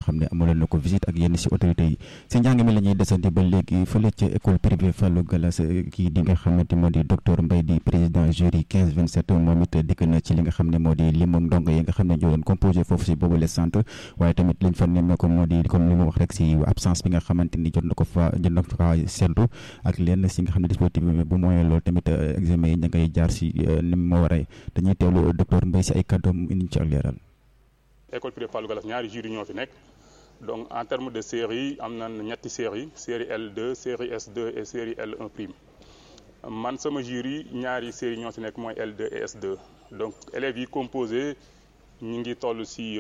xam ne amaloon na ko visite ak yenn si autorités yi si njàng mi la ñuy desandi ba léegi fële ca école privée Fallou Gallas kii di nga xamante moo di docteur Mbaye di président jury 15 27 moom it dikk na ci li nga xam ne moo di limam ndongo yi nga xam ne ñoo doon composé foofu si boobu le centre waaye tamit liñ fa nemmee ko moo di comme li mu wax rek si absence bi nga xamante ni jot na ko fa jot na ko fa seetlu ak lenn si nga xam ne dispositif bu moyen loolu tamit examen yi ña ngay jaar si ni mu ma waree dañuy teewlu docteur Mbaye si ay kàddoom indi ci ak leeral. école privée Fallou Gallas ñaari jury ñoo fi nekk donc en terme de série am na ñetti série série L2 série S2 et série L1 prime man sama jury ñaari série ñoo fi nekk mooy L2 et S2 donc élèves yi composé ñu ngi toll si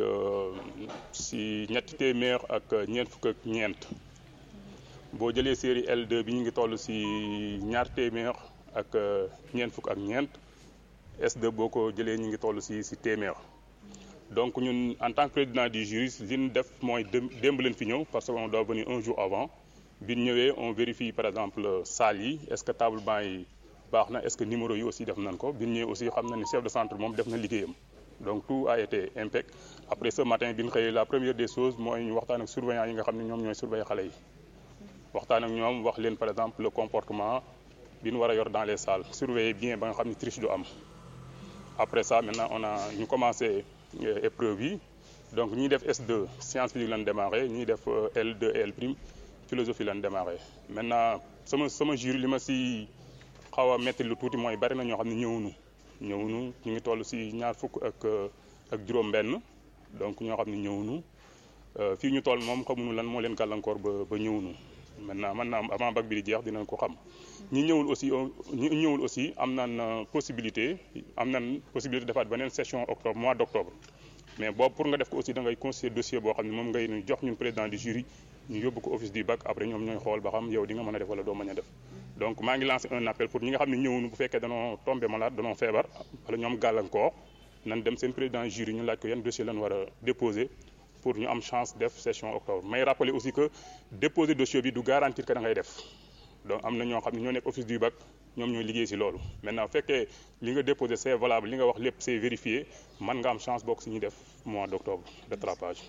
si ñetti téeméer ak ñeent fukk ak ñeent boo jëlee série L2 bi ñu ngi toll si ñaar téeméer ak ñeent fukk ak ñeent S2 boo ko jëlee ñu ngi toll si si téeméer donc ñun en tant que président du jury li ñu def mooy démb leen fi ñëw parce que on doit venir un jour avant bi ñu ñëwee on vérifie par exemple salle yi est-ce que table banc yi baax na est-ce que numéro yi aussi def nañ ko bi ñu ñëwee aussi xam na ni chef de centre moom def na liggéeyam donc tout a été impec après ce matin bi ñu xëyee la première des choses mooy ñu waxtaan ak surveillant yi nga xam ne ñoom ñooy surveiller xale yi waxtaan ak ñoom wax leen par exemple le comportement bi ñu war a yor dans les salles surveiller bien ba nga xam ne triche du am après ça maintenant on a ñu commencé épreuve yi donc ñuy def S2 science physique lañ démarré ñuy def L2 et L prime philosophie lañ démarré maintenant sama sama jury li ma si xaw a metti lu tuuti mooy bari na ñoo xam ne ñëwunu ñëwunu ñu ngi toll si ñaar fukk ak ak juróom-benn donc ñoo xam ne ñëwunu fii ñu toll moom xamuñu lan moo leen gàllankoor ba ba ñëwunu maintenant maintenant avant bac bi di jeex dinañ ko xam ñi ñëwul aussi ñi ñëwul aussi am nañ possibilité am nañ possibilité defaat beneen session octobre mois d' octobre mais boobu pour nga def ko aussi da ngay constituer dossier boo xam ne moom ngay ñu jox ñun président du jury ñu yóbbu ko office du bac après ñoom ñooy xool ba xam yow di nga mën a def wala doo mën a def donc maa ngi lancé un appel pour ñi nga xam ne ñëwuñu bu fekkee danoo tombé malade danoo feebar wala ñoom gàllankoor nan dem seen président jury ñu laaj ko yan dossier lañ war a déposer pour ñu am chance def session octobre may rappeler aussi que déposer dossier bi du garantir que da ngay def donc am na ñoo xam ne ñoo nekk office du bac ñoom ñooy liggéey si loolu maintenant bu fekkee li nga déposé c'est valable li nga wax lépp c'est vérifié man nga am chance bokk si ñuy def mois d'octobre rattrapage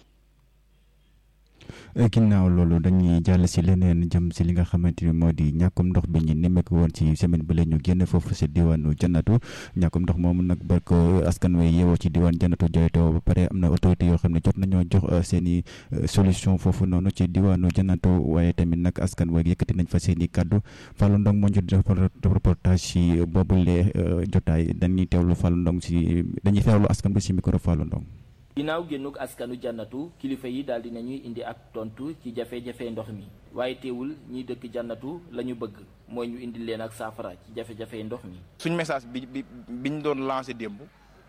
ginnaaw loolu dañuy jàll si leneen jëm si li nga xamante ni moo di ñàkkum ndox bi ñu nemmeeku woon ci semaine bi la ñu génn foofu si diwaanu jannatu ñàkkum ndox moomu nag ba ko askan wi yeewoo ci diwaan jannatu jooytoo ba pare am na autorité yoo xam ne jot nañoo jox seen i solution foofu noonu ci diwaanu jannatu waaye tamit nag askan wi yëkkati nañ fa seen i kàddu Fallou Ndong moo ñu def reportage si boobule jotaay dañuy teewlu Fallou Ndong si dañuy teewlu askan bi si micro Fallou Ndong ginnaaw génnuk askanu jannatu kilifa yi daal di nañuy indi ak tontu ci jafe-jafe ndox mi waaye teewul ñiy dëkk jannatu la ñu bëgg mooy ñu indi leen ak saafara ci jafe-jafe ndox mi. suñ message bi bi biñ doon lancé démb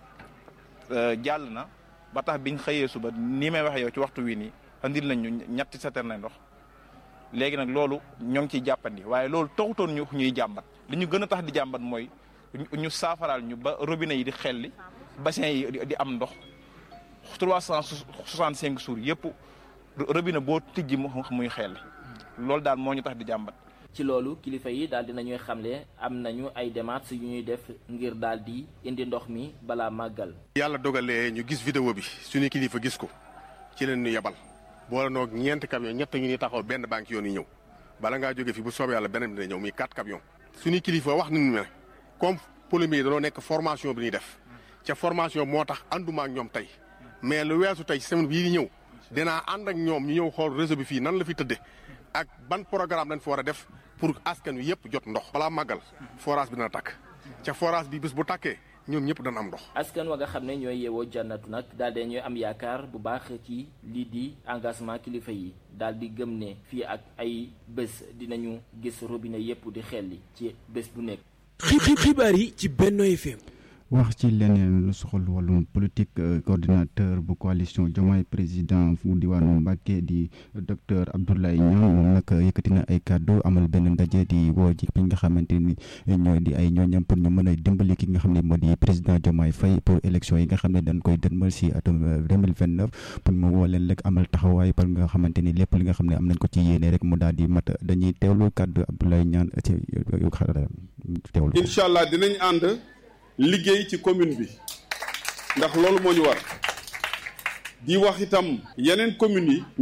jàll na ba tax biñ xëyee suba nii may waxee yow ci waxtu wi nii andil nañ ñu ñetti citerne ndox léegi nag loolu ñoo ngi ciy jàppandi waaye loolu taxutoon ñu ñuy jàmbat li ñu gën a tax di jàmbat mooy ñu saafaraal ñu ba robinet yi di xelli bassin yi di am ndox. trois cent soixante cinq jours yëpp robinet boo tijji mu muy xel loolu daal moo ñu tax di jàmbat. ci loolu kilifa yi daal di nañuy xamle am nañu ay démarches yu ñuy def ngir daal di indi ndox mi balaa màggal. yàlla dogalee ñu gis vidéo bi suñu kilifa gis ko ci leen ñu yebal boole noog ñeenti camion ñett ñu ni taxaw benn banque yoon yi ñëw bala ngaa jóge fi bu soobee yàlla beneen dina ñëw muy quatre camions. suñu kilifa wax nañu ne comme polémique yi danoo nekk formation bi ñuy def ca formation moo tax ànduma ak ñoom tey. mais lu weesu tey semaine bii di ñëw dinaa ànd ak ñoom ñu ñëw xool réseau bi fii nan la fi tëddee ak ban programme lañ fa war a def pour askan wi yëpp jot ndox. balaa màggal forage bi dana takk ca forage bi bés bu takkee ñoom ñëpp dana am ndox. askan wa nga xam ne ñooy yeewoo jannatu nag daal di ñooy am yaakaar bu baax ci lii di engagement kilifa yi daal di gëm ne fii ak ay bés dinañu gis robinet yëpp di xelli ci bés bu nekk. xibaar yi ci Benno FM. wax ci leneen lu soxal wàllum politique coordinateur bu coalition Diomaye président fu diwaanu Mbàkke di docteur Abdoulaye Niang moom nag yëkkati na ay kàddu amal benn ndaje di woo ji bi nga xamante ni ñoo di ay ñooñam pour ñu mën a dimbali ki nga xam ne moo di président Diomaye Faye pour élection yi nga xam ne dañ koy dënmal si atum 2029 pour mu woo leen rek amal taxawaay par nga xamante ni lépp li nga xam ne am nañ ko ci yéene rek mu daal di mat dañuy teewlu kàddu Abdoulaye Niang ci teewlu incha allah dinañ ànd liggéey ci commune bi ndax loolu moo ñu war di wax itam yeneen communes yi